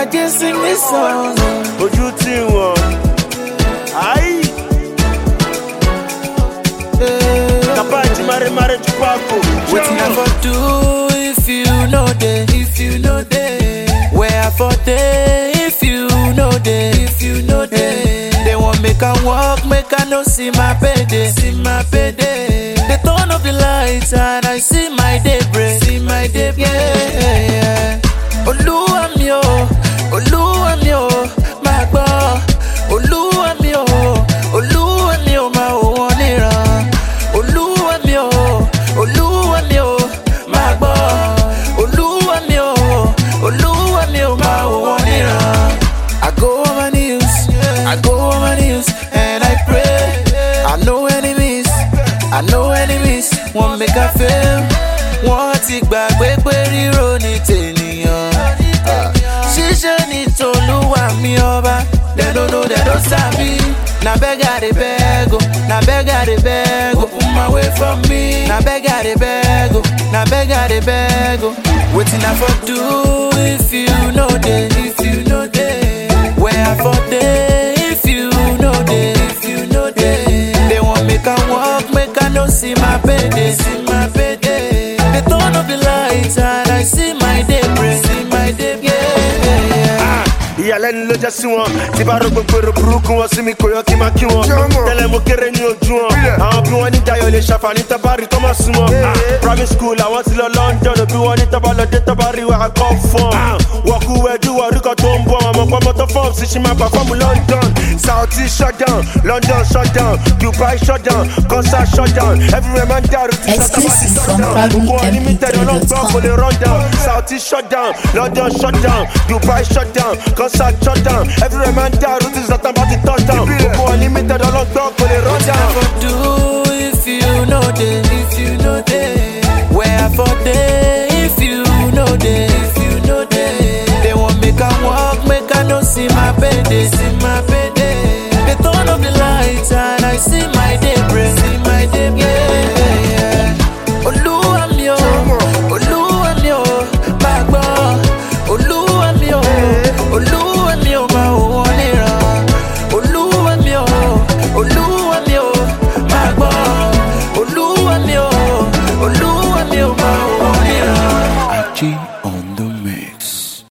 Ajay sing this song. ojú tí wọn. ayi kaba ti mare mare ju paako. Wetin I for do if you know dey? If you know dey, where I for dey? If you know dey, if you know dey, they want make I walk, make I no see my payday, see my payday. They turn off the lights and I see my daybreak, see my daybreak. Yeah, yeah. Olúwa mi o, Olúwa mi o, máa gbọ́. Olúwa mi o, Olúwa mi o, máa wò wọ́n níran. Olúwa mi o, Olúwa mi o, máa gbọ́. Olúwa mi o, Olúwa mi o, máa wò wọ́n níran. I go on my knees, I go on my knees, and I pray. I know enemies, I know enemies, wọ́n make I fail. Wọ́n ti gbàgbé pé ríro ní tènìyàn. Ah, Ṣíṣe ní tolúwa mi ọba, dem no know dem no sabi. Na beg I dey beg o, na beg I dey beg o, open my way for me. Na beg I dey beg o, na beg I dey beg o. Wetin I for do if you no dey, if you no dey? Where I for dey if you no dey, if you no dey? They want make I walk, make I no see my payday, see my payday. They turn off the lights and I see my daybreak, see my daybreak. Yeah, yeah. ìyàlẹ́nu ló jẹ́ sí wọn tí bá rò gbogbo èrò burúkú wọn sí mi kò yọ kí n máa kí wọn tẹ́lẹ̀ mo kéré ní ojú wọn àwọn bí wọ́n ní dayo lè ṣàǹfààní tábàárì tó máa sún wọn private school àwọn ti lọ london òbí wọn ní tábà lọ dé tábàárì wà á kọ́ fún wọn kú ẹjú wọn orí kan tó ń bọ̀ ọmọ pọ́nmọ́ tó fọ́ọ̀mù sí ṣì máa pàfọ́ọ̀mù london saudi shutdown london shutdown dubai shutdown concert shutdown everywhere man dàrú ti Exclusive from gbogbo unlimited ọlọ́gbọ́n kò PabloMP3.com. lè run down saudi shutdown london shutdown dubai shutdown concert shutdown everywhere man dàrú ti sọ̀tàn bá ti touchdown gbogbo unlimited ọlọ́gbọ́n kò lè run down. for do if you know dey if you know dey where i for dey if you know dey if